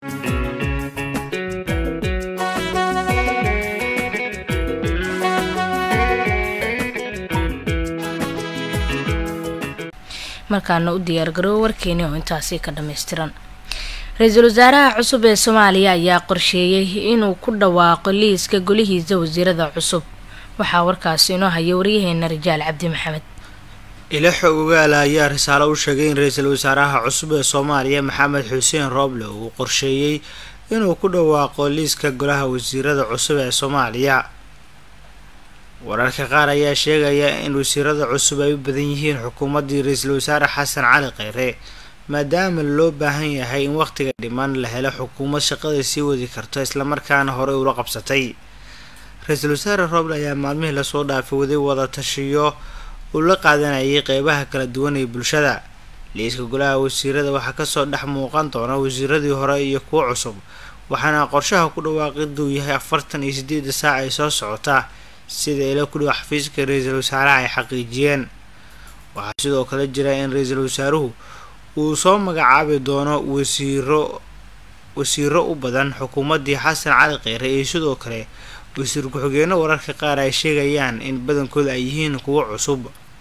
markaana u diyaargaroobo warkeeni oo intaasi ka dhammaystiran ra-iisul wasaaraha cusub ee soomaaliya ayaa qorsheeyey inuu ku dhawaaqo liiska golihiisa wasiirada cusub waxaa warkaasi inoo haya waryaheena rajaal cabdi maxamed ilaxo ogaala ayaa risaalo u sheegay in ra-iisul wasaaraha cusub ee soomaaliya maxamed xuseen rooble uu qorsheeyey inuu ku dhawaaqo liiska golaha wasiirada cusub ee soomaaliya wararka qaar ayaa sheegaya in wasiirada cusub ay u badan yihiin xukuumaddii ra-iisul wasaare xasan cali kheyre maadaama loo baahan yahay in wakhtiga dhiman la helo xukuumad shaqada sii wadi karto islamarkaana horey ula qabsatay ra-iisul wasaare rooble ayaa maalmihii lasoo dhaafay waday wada tashiyo uu la qaadanayay qeybaha kala duwan ee bulshada liiska golaha wasiirada waxaa kasoo dhex muuqan doona wasiiradii hore iyo kuwo cusub waxaana qorshaha ku dhawaaqiduu yahay afartan iyo sideeda saac ay soo socotaa sida ila ku dhow xafiiska ra-iisul wasaaraha ay xaqiijiyeen waxaa sidoo kale jira in ra-iisul wasaaruhu uu soo magacaabi doono wasiiro wasiiro u badan xukuumaddii xasan cali kheyre iyo sidoo kale wasiir ku-xigeenno wararka qaar ay sheegayaan in badankooda ay yihiin kuwo cusub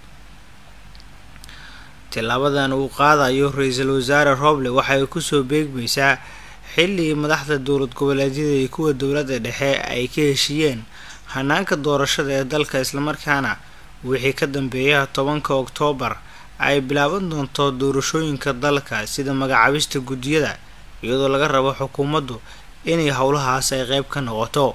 tilaabadan uu qaadayo ra-iisul wasaare rooble waxay kusoo beegmaysaa xilligii madaxda dowlad goboleedyada iyo kuwa dowladda dhexe ay ka heshiiyeen hanaanka doorashada ee dalka islamarkaana wixii ka dambeeya tobanka oktoobar ay bilaaban doonto doorashooyinka dalka sida magacaabista guddiyada iyadoo laga rabo xukuumaddu inay howlahaas ay qeyb ka noqoto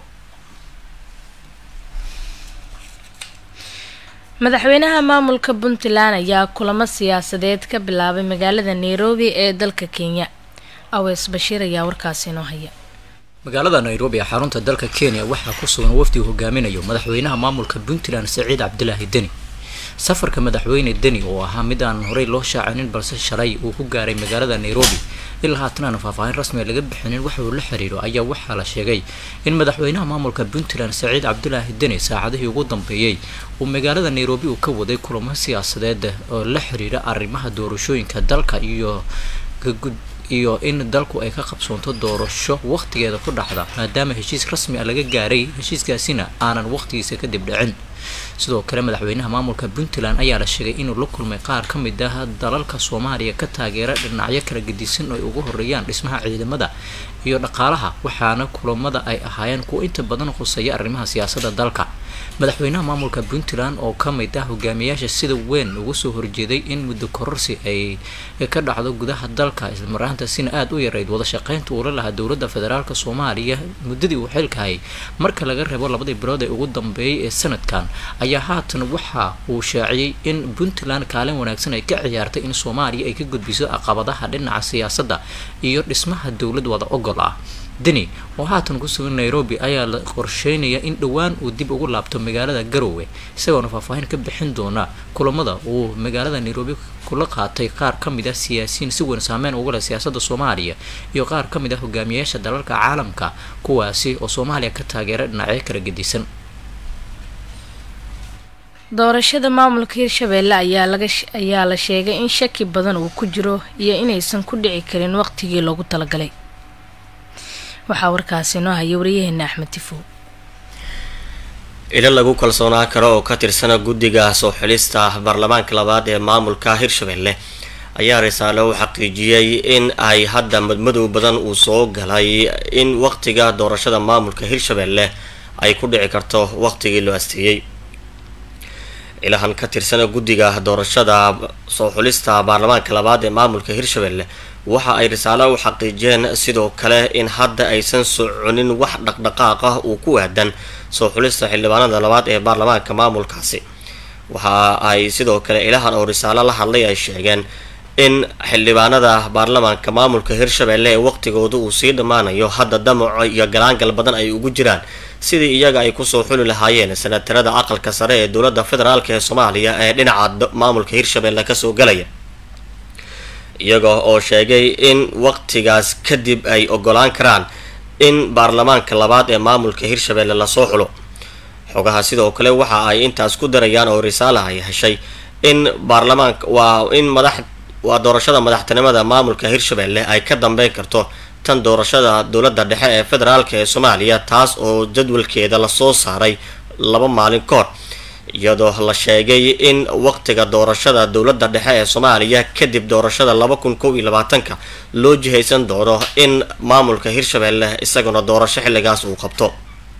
madaxweynaha maamulka puntland ayaa kulamo siyaasadeed ka bilaabay magaalada nairobi ee dalka kenya awees bashiir ayaa warkaasi inoo haya magaalada nairobi ee xarunta dalka kenya waxaa ku sugan wafdi uu hogaaminayo madaxweynaha maamulka puntland saciid cabdilaahi deni safarka madaxweyne deni oo ahaa mid aan horey loo shaacinin balse shalay uu ku gaaray magaalada nairobi ilaa haatan aan faahfaahin rasmiga laga bixinin waxa uu la xiriiro ayaa waxaa la sheegay in madaxweynaha maamulka puntland saciid cabdilaahi deni saacadihii ugu dambeeyey uu magaalada nairobi uu ka waday kulamo siyaasadeed oo la xiriira arrimaha doorashooyinka dalka iyo iyo in dalku ay ka qabsoonto doorasho wakhtigeeda ku dhacda maadaama heshiis rasmi ah laga gaaray heshiiskaasina aanan wakhtigiisa kadib dhicin sidoo kale madaxweynaha maamulka puntland ayaa la sheegay inuu la kulmay qaar ka mid ah dalalka soomaaliya ka taageera dhinacyo kala gedisan oo ay ugu horeeyaan dhismaha ciidamada iyo dhaqaalaha waxaana kulamada ay ahaayeen kuwa inta badan khuseeya arrimaha siyaasadda dalka madaxweynaha maamulka puntland oo ka mid ah hogaamiyaasha sida weyn ugu soo horjeeday in muddo kororsi ay ka dhacdo gudaha dalka islamaraantaasina aada u yarayd wada shaqeynta uula lahaa dowladda federaalk soomaaliya muddadii uu xilkahayay marka laga reebo labadii bilood ee ugu dambeeyay ee sanadkan ayaa haatan waxa uu shaaciyey in puntland kaalin wanaagsan ay ka ciyaartay in soomaaliya ay ka gudbiso caqabadaha dhinaca siyaasadda iyo dhismaha dowlad wada ogol ah deni oo haatan ku sugan nairobi ayaa la qorsheynaya in dhowaan uu dib ugu laabto magaalada garowe isagoona faahfaahin ka bixin doona kulamada uu magaalada nairobi kula qaatay qaar ka mid ah siyaasiyiin si weyn saameyn ugu leh siyaasadda soomaaliya iyo qaar ka mid ah hogaamiyaasha dalalka caalamka kuwaasi oo soomaaliya ka taageera dhinacyo kala gedisan doorashada maamulka hirshabeelle ayaa laga ayaa la sheegay in shaki badan uu ku jiro iyo inaysan ku dhici karin waqtigii loogu talagalay waxaa warkaasi noo haya waryaheena axmed tifow ilo lagu kalsoonaa karo oo ka tirsana guddiga soo xilista baarlamaanka labaad ee maamulka hirshabelle ayaa risaale u xaqiijiyey in ay hadda madmadow badan uu soo galay in waqtiga doorashada maamulka hirshabelle ay ku dhici karto waqtigii loo asteeyey ilahan ka tirsana guddiga doorashada soo xulista baarlamaanka labaad ee maamulka hirshabelle waxa ay risaale u xaqiijiyeen sidoo kale in hadda aysan soconin wax dhaqdhaqaaq ah uu ku aadan soo xulista xildhibaanada labaad ee baarlamaanka maamulkaasi waxa ay sidoo kale ilahan oo risaalo la hadlay ay sheegeen in xildhibaanada baarlamaanka maamulka hirshabelle ee waqtigooda uu sii dhammaanayo hadda damaco iyo galaangal badan ay ugu jiraan sidii iyaga ay kusoo xuli lahaayeen sanatarada aqalka sare ee dowladda federaalk ee soomaaliya ee dhinaca maamulka hirshabelle kasoo galaya iyaga oo sheegay in waqtigaas kadib ay ogolaan karaan in baarlamaanka labaad ee maamulka hirshabelle lasoo xulo xogaha sidoo kale waxa ay intaas ku darayaan oo risaala ay heshay in baarlamaanka waa in madax waa doorashada madaxtinimada maamulka hirshabelle ay ka dambeyn karto tan doorashada dowladda dhexe ee federaalk ee soomaaliya taas oo jadwalkeeda lasoo saaray laba maalin ka hor iyadoo la sheegay in waqtiga doorashada dowladda dhexe ee soomaaliya kadib doorashada laba kun kow iyo labaatanka loo jihaysan doono in maamulka hirshabelle isaguna doorasho xilligaas uu qabto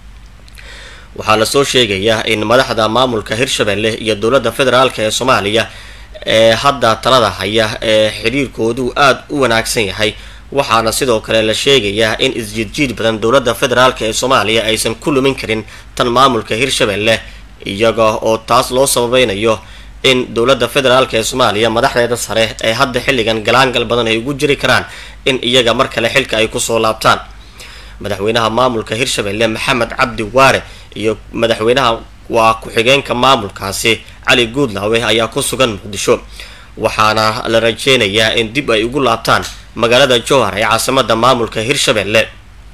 waxaa lasoo sheegayaa in madaxda maamulka hirshabelle iyo dowladda federaalk ee soomaaliya ee hadda talada haya ee xiriirkoodu aada u wanaagsan yahay waxaana sidoo kale la sheegayaa in isjiidjiid badan dowladda federaalk ee soomaaliya aysan ku lumin karin tan maamulka hirshabelle iyaga oo taas loo sababeynayo in dowladda federaalk ee soomaaliya madaxdeeda sare ee hadda xilligan galaangal badan ay ugu jiri karaan in iyaga mar kale xilka ay kusoo laabtaan madaxweynaha maamulka hirshabelle maxamed cabdi waare iyo madaxweynaha waa ku-xigeenka maamulkaasi cali guudlaawe ayaa ku sugan muqdisho waxaana la rajeynayaa in dib ay ugu laabtaan magaalada jowhar ee caasimada maamulka hirshabelle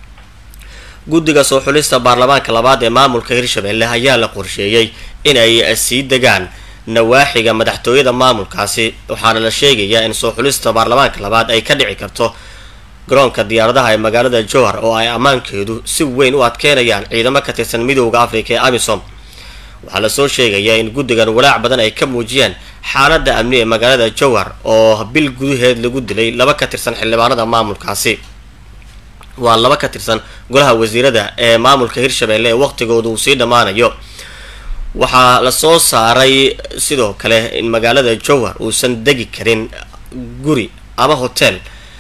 guddiga soo xulista baarlamaanka labaad ee maamulka hirshabelle ayaa la qorsheeyey in ay sii degaan nawaaxiga madaxtooyada maamulkaasi waxaana la sheegayaa in soo xulista baarlamaanka labaad ay ka dhici karto garoonka diyaaradaha ee magaalada jowhar oo ay ammaankeedu si weyn u adkeynayaan ciidamo ka tirsan midooda africa ee amisom waxaa lasoo sheegayaa in guddigan walaac badan ay ka muujiyeen xaaladda amni ee magaalada jowhar oo bil gudaheed lagu dilay laba ka tirsan xildhibaanada maamulkaasi waa laba ka tirsan golaha wasiirada ee maamulka hirshabelle ee waqtigooda uu sii dhammaanayo waxaa lasoo saaray sidoo kale in magaalada jowhar uusan degi karin guri ama hotel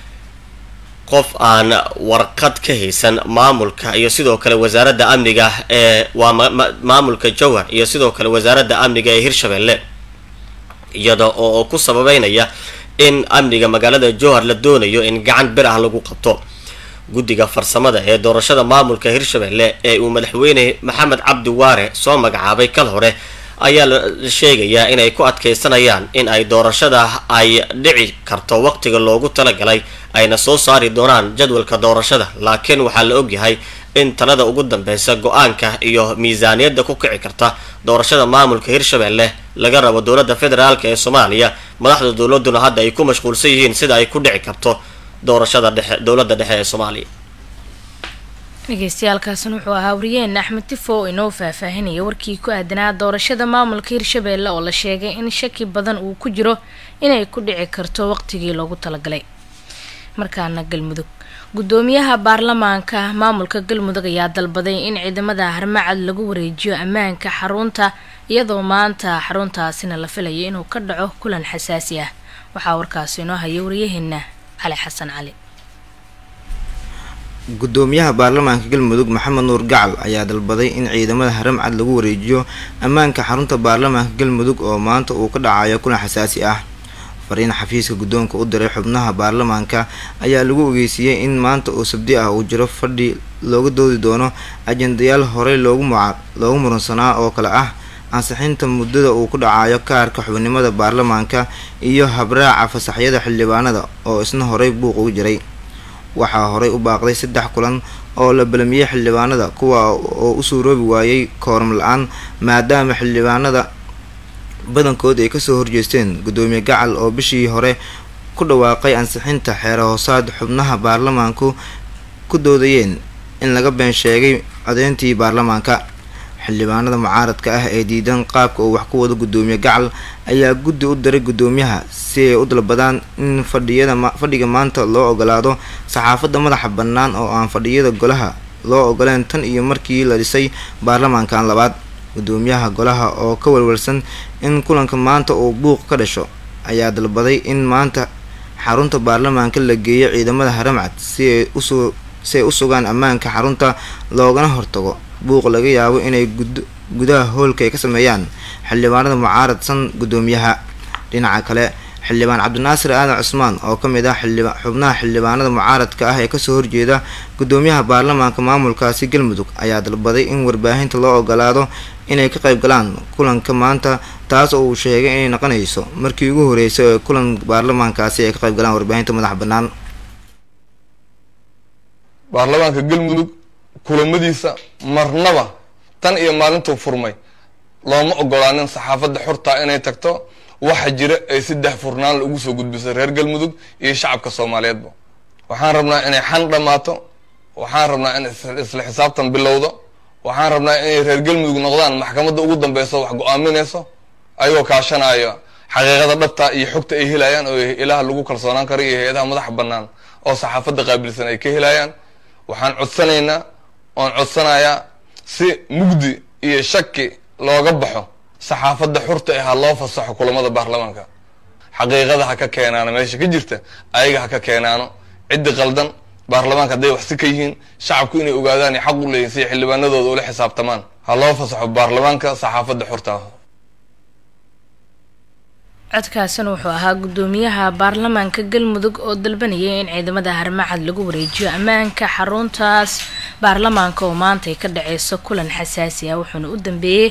qof aan warqad ka haysan maamulka iyo sidoo kale wasaaradda amniga ee waa maamulka jowhar iyo sidoo kale wasaaradda amniga ee hirshabelle iyada oo ku sababeynaya in amniga magaalada jowhar la doonayo in gacan bir ah lagu qabto guddiga farsamada ee doorashada maamulka hirshabelle ee uu madaxweyne maxamed cabdi waare soo magacaabay kal hore ayaa la sheegayaa inay ku adkeysanayaan in ay doorashada ay dhici karto waqtiga loogu talagalay ayna soo saari doonaan jadwalka doorashada laakiin waxaa la ogyahay in talada ugu dambeysa go-aanka iyo miisaaniyadda ku kici karta doorashada maamulka hirshabelle laga rabo dowladda federaalk ee soomaaliya madaxda dowladuna hadda ay ku mashquulsan yihiin sida ay ku dhici karto doorashada dhexe dowladda dhexe ee soomaaliya dhegeystayaaalkaasina wuxuu ahaa wariyeen axmed tifo oo inoo faahfaahinaya warkii ku aadanaa doorashada maamulka hirshabelle oo la sheegay in shaki badan uu ku jiro inay ku dhici karto waqtigii loogu talagalay markaana galmudug gudoomiyaha baarlamaanka maamulka galmudug ayaa dalbaday in ciidamada harmacad lagu wareejiyo ammaanka xarunta iyadoo maanta xaruntaasina la filayo inuu ka dhaco kulan xasaasi ah waxaa warkaasi inoo haya waryaheena cali xasan cali gudoomiyaha baarlamaanka galmudug maxamed nuur gacal ayaa dalbaday in ciidamada haramcad lagu wareejiyo ammaanka xarunta baarlamaanka galmudug oo maanta uu ka dhacayo kulan xasaasi ah fariin xafiiska guddoonka u diray xubnaha baarlamaanka ayaa lagu ogeysiiyey in maanta oo sabdi ah uu jiro fadhi looga doodi doono ajendayaal horey loogu loogu muransanaa oo kale ah ansixinta muddada uu ku dhacayo kaarka xubnimada baarlamaanka iyo habraaca fasaxyada xildhibaanada oo isna horey buuq ugu jiray waxaa horey u baaqday saddex kulan oo la balamiyey xildhibaanada kuwa oo u suuroobi waayey kooram la-aan maadaama xildhibaanada badankood ay kasoo horjeesteen gudoomiye gacal oo bishii hore ku dhawaaqay ansixinta xeere hoosaad xubnaha baarlamaanku ku doodayeen in laga been sheegay codeyntii baarlamaanka xildhibaanada mucaaradka ah ee diidan qaabka uu wax ku wado gudoomiye gacal ayaa guddi u diray gudoomiyaha si ay u dalbadaan in fadhiyada fadhiga maanta loo ogolaado saxaafadda madaxa bannaan oo aan fadhiyada golaha loo ogoleen tan iyo markii la dhisay baarlamaankan labaad gudoomiyaha golaha oo ka walwalsan in kulanka maanta uu buuq ka dhasho ayaa dalbaday in maanta xarunta baarlamaanka la geeyo ciidamada haramcad si ay usoo si ay u sugaan ammaanka xarunta loogana hortago buuq laga yaabo inay gudaha hoolka ay ka sameeyaan xildhibaanada mucaaradsan gudoomiyaha dhinaca kale xildhibaan cabdinaasir aadan cusmaan oo ka mid ah xubnaha xildhibaanada mucaaradka ah ee kasoo horjeeda gudoomiyaha baarlamaanka maamulkaasi galmudug ayaa dalbaday in warbaahinta loo ogolaado inay ka qayb galaan kulanka maanta taas oo uu sheegay inay noqonayso markii ugu horeysay ee kulan baarlamaankaasi ay ka qayb galaan warbaahinta madaxa bannaan baarlamaanka galmudug kulamadiisa marnaba tan iyo maalintuu furmay looma ogolaanin saxaafadda xurtaa inay tagto waxa jira ay saddex furnaan ugu soo gudbisay reer galmudug iyo shacabka soomaaliyeedba waxaan rabnaa inay xan dhammaato waxaan rabnaa in isla xisaabtan bilowdo waxaan rabnaa inay reer galmudug noqdaan maxkamadda ugu dambeyso wax go-aaminayso ayagoo kaashanaayo xaqiiqada dhabta iyo xogta ay helayaan oo ilaha lagu kalsoonaan karo iyo hay-adaha madaxa banaan oo saxaafadda qaabilsan ay ka helayaan waxaan codsanaynaa oon codsanayaa si mugdi iyo shaki looga baxo saxaafadda xurta ah ha loo fasaxo kulamada baarlamaanka xaqiiqada ha ka keenaano meesha ka jirta ayaga ha ka keenaano ciddi qaldan baarlamaanka hadday wax si ka yihiin shacabku inay ogaadaan xaq u leeyihin siay xildhibaanadooda ula xisaabtamaan ha loo fasaxo baarlamaanka saxaafadda xurta ah codkaasina wuxuu ahaa guddoomiyaha baarlamaanka galmudug oo dalbanayay in ciidamada harmacad lagu wareejiyo ammaanka xaruntaas baarlamaanka oo maanta ay ka dhaceyso kulan xasaasi ah wuxuuna u dambeeyey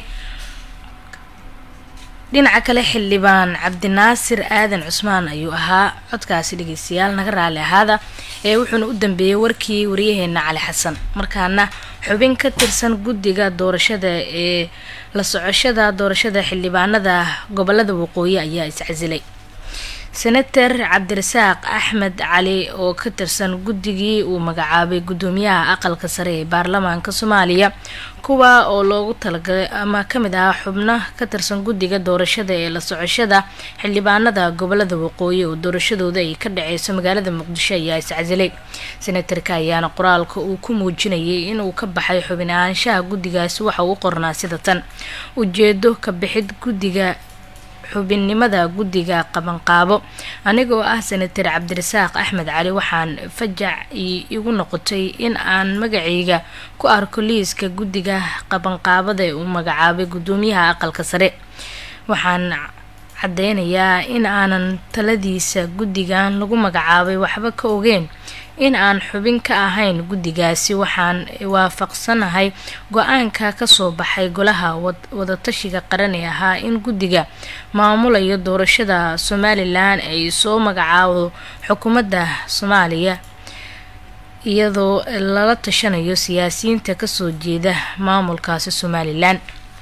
dhinaca kale xildhibaan cabdinaasir aadan cusmaan ayuu ahaa codkaasi dhegeystayaal naga raali ahaada ee wuxuuna u dambeeyey warkii wariyaheena cali xasan markaana xubin ka tirsan guddiga doorashada ee la socoshada doorashada xildhibaanada gobolada waqooyi ayaa iscasilay senator cabdirasaaq axmed cali oo ka tirsan guddigii uu magacaabay guddoomiyaha aqalka sare ee baarlamaanka soomaaliya kuwa oo loogu talagalay ama kamid ahaa xubno ka tirsan guddiga doorashada ee la socoshada xildhibaanada gobolada waqooyi oo doorashadooda ay ka dhaceyso magaalada muqdisho ayaa iscasilay senatarka ayaana qoraalka uu ku muujinayay inuu ka baxay xubin ahaanshaha guddigaasi waxa uu qornaa sida tan ujeedo ka bixid guddiga xubinnimada guddiga qabanqaabo anigoo ah senatar cabdirasaaq axmed cali waxaan fajac igu noqotay in aan magacayga ku arko liiska guddiga qabanqaabada ee uu magacaabay guddoomiyaha aqalka sare waxaan caddeynayaa in aanan taladiisa guddigan lagu magacaabay waxba ka ogeyn in aan xubin ka ahayn guddigaasi waxaan waafaqsanahay go-aanka kasoo baxay golaha wadatashiga qaran ee ahaa in guddiga maamulayo doorashada somalilan ay soo magacaabo xukuumadda soomaaliya iyadoo lala tashanayo siyaasiyiinta kasoo jeeda maamulkaasi somalilan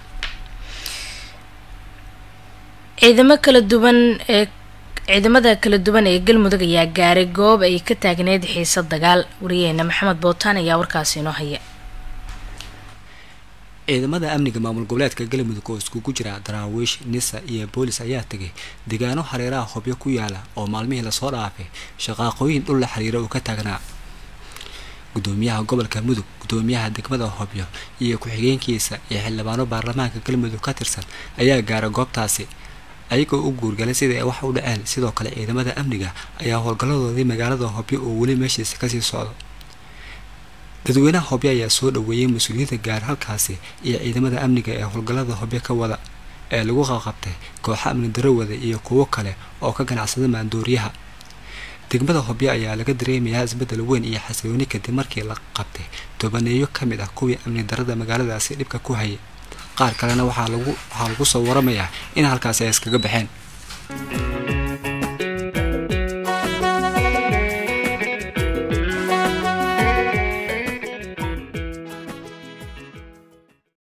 ciidamo kala duwan ee ciidamada kala duwan ee galmudug ayaa gaaray goob ay ka taagneyd xiisa dagaal wariyaheena maxamed bootaan ayaa warkaasi inoo haya ciidamada amniga maamul goboleedka galmudug oo iskugu jira daraawiish nisa iyo boolis ayaa tegay deegaano hareeraha hobyo ku yaala oo maalmihii lasoo dhaafay shaqaaqooyin dhul la xiriira uu ka taagnaa gudoomiyaha gobolka mudug gudoomiyaha degmada hobyo iyo ku-xigeenkiisa iyo xildhibaano baarlamaanka galmudug ka tirsan ayaa gaara goobtaasi ayagoo u guurgalay sidai ay wax u dhaceen sidoo kale ciidamada amniga ayaa howlgalladoodii magaalada hobyo oo weli meeshiisa kasii socdo dadweynaha hobyo ayaa soo dhaweeyay mas-uuliyiinta gaar halkaasi iyo ciidamada amniga ee howlgallada hobyo ka wada ee lagu qaqabtay kooxa amni darawada iyo kuwo kale oo ka ganacsada maandooriyaha degmada hobyo ayaa laga dareemayaa isbeddel weyn iyo xasilooni kadib markii la qabtay tobaneeyo ka mid ah kuwii amni darada magaaladaasi dhibka ku hayay qaar kalena waxaa lagu waxaa lagu soo waramayaa in halkaasi ay iskaga baxeen